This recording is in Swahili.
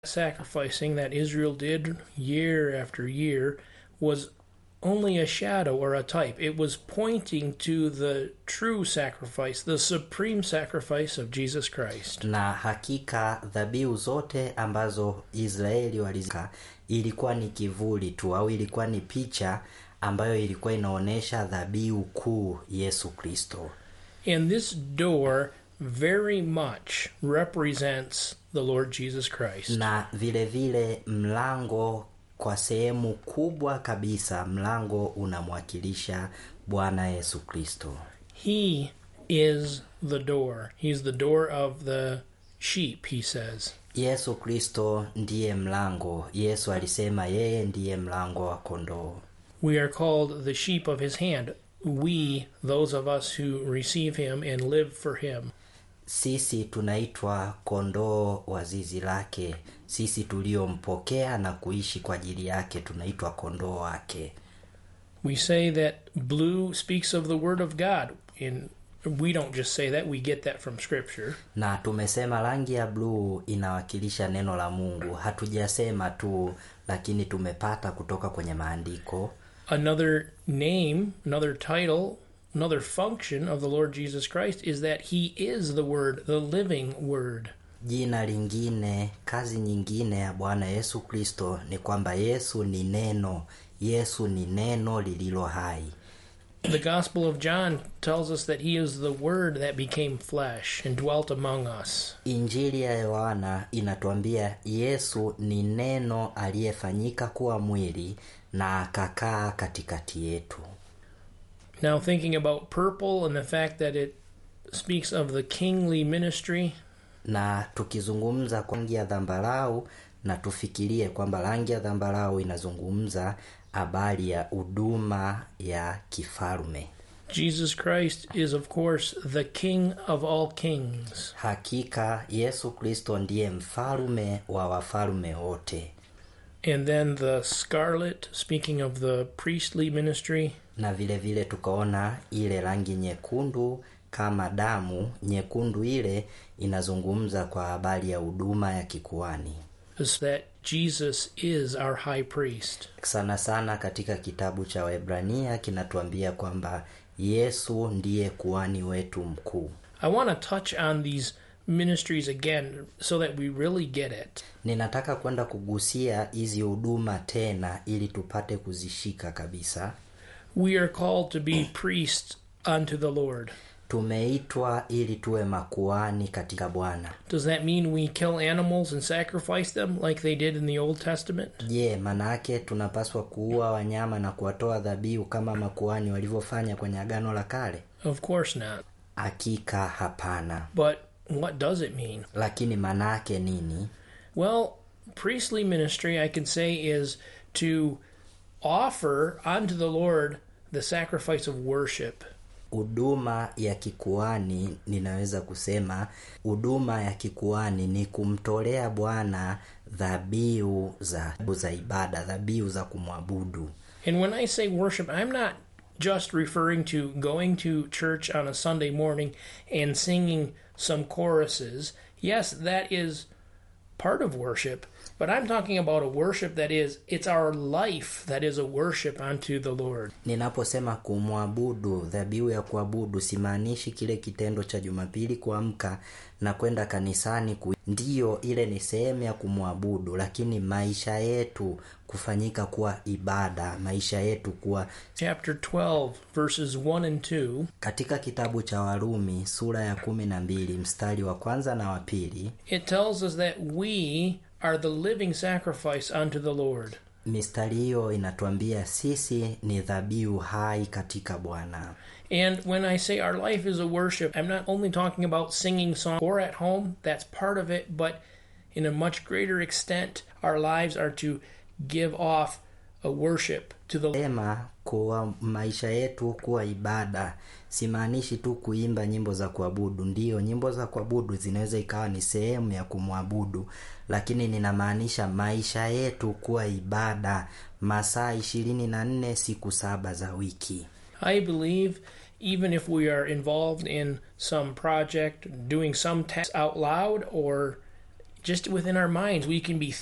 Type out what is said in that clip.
sacrificing that Israel did year after year was only a shadow or a type. It was pointing to the true sacrifice, the supreme sacrifice of Jesus Christ. na hakika dhabihu zote ambazo israeli walizika ilikuwa ni kivuli tu au ilikuwa ni picha ambayo ilikuwa inaonyesha dhabihu kuu yesu kristo And this door very much represents the Lord Jesus Christ. na vile vile mlango kwa sehemu kubwa kabisa mlango unamwakilisha bwana yesu kristo He is the door. He's the door of the sheep, he says. yesu kristo ndiye mlango yesu alisema yeye ndiye mlango wa kondoo We are called the sheep of his hand. We, those of us who receive him and live for him. sisi tunaitwa kondoo wa zizi lake sisi tuliompokea na kuishi kwa ajili yake tunaitwa kondoo wake We say that blue speaks of the Word of God. And we don't just say that, we get that from Scripture. na tumesema rangi ya bluu inawakilisha neno la mungu hatujasema tu lakini tumepata kutoka kwenye maandiko Another name, another title, another function of the Lord Jesus Christ is that he is the Word, the living Word. jina lingine kazi nyingine ya bwana yesu kristo ni kwamba yesu ni neno yesu ni neno lililo hai The Gospel of John tells us that he is the Word that became flesh and dwelt among us. injili ya yohana inatuambia yesu ni neno aliyefanyika kuwa mwili na akakaa katikati yetu Now, thinking about purple and the fact that it speaks of the kingly ministry, na tukizungumza kwa rangi ya dhambarau na tufikirie kwamba rangi ya dhambarau inazungumza habari ya huduma ya kifalme Jesus Christ is, of course, the King of all kings. hakika yesu kristo ndiye mfalume wa wafalume wote And then the scarlet, speaking of the priestly ministry, na vile vile tukaona ile rangi nyekundu kama damu nyekundu ile inazungumza kwa habari ya huduma ya kikuani is that Jesus is our high priest. sana sana katika kitabu cha waebrania kinatuambia kwamba yesu ndiye kuani wetu mkuu I want to touch on these ministries again so that we really get it. ninataka kwenda kugusia hizi huduma tena ili tupate kuzishika kabisa We are called to be priests unto the Lord. tumeitwa ili tuwe makuani katika bwana Does that mean we kill animals and sacrifice them like they did in the Old Testament? je manake tunapaswa kuua wanyama na kuwatoa dhabihu kama makuani walivyofanya kwenye agano la kale Of course not. hakika hapana But what does it mean? lakini manake nini Well, priestly ministry, I can say, is to offer unto the Lord the sacrifice of worship. huduma ya kikuani ninaweza kusema huduma ya kikuani ni kumtolea bwana dhabihu za, za ibada dhabihu za kumwabudu And when I say worship, I'm not just referring to going to church on a Sunday morning and singing some choruses. Yes, that is part of worship, but I'm talking about a worship that is, it's our life that is a worship unto the Lord. ninaposema kumwabudu dhabihu ya kuabudu simaanishi kile kitendo cha jumapili kuamka na kwenda kanisani ku... ndiyo ile ni sehemu ya kumwabudu lakini maisha yetu kufanyika kuwa ibada maisha yetu kuwa Chapter 12, verses 1 and 2. katika kitabu cha warumi sura ya kumi na mbili mstari wa kwanza na wa pili It tells us that we are the living sacrifice unto the Lord. mistari hiyo inatuambia sisi ni dhabihu hai katika bwana And when I say our life is a worship, I'm not only talking about singing songs or at home, that's part of it, but in a much greater extent, our lives are to give off a worship to the sema kuwa maisha yetu kuwa ibada simaanishi tu kuimba nyimbo za kuabudu ndiyo nyimbo za kuabudu zinaweza ikawa ni sehemu ya kumwabudu lakini ninamaanisha maisha yetu kuwa ibada masaa ishirini na nne siku saba za wiki I believe even if we are involved in some project, doing some tasks out loud or just within our minds, we can be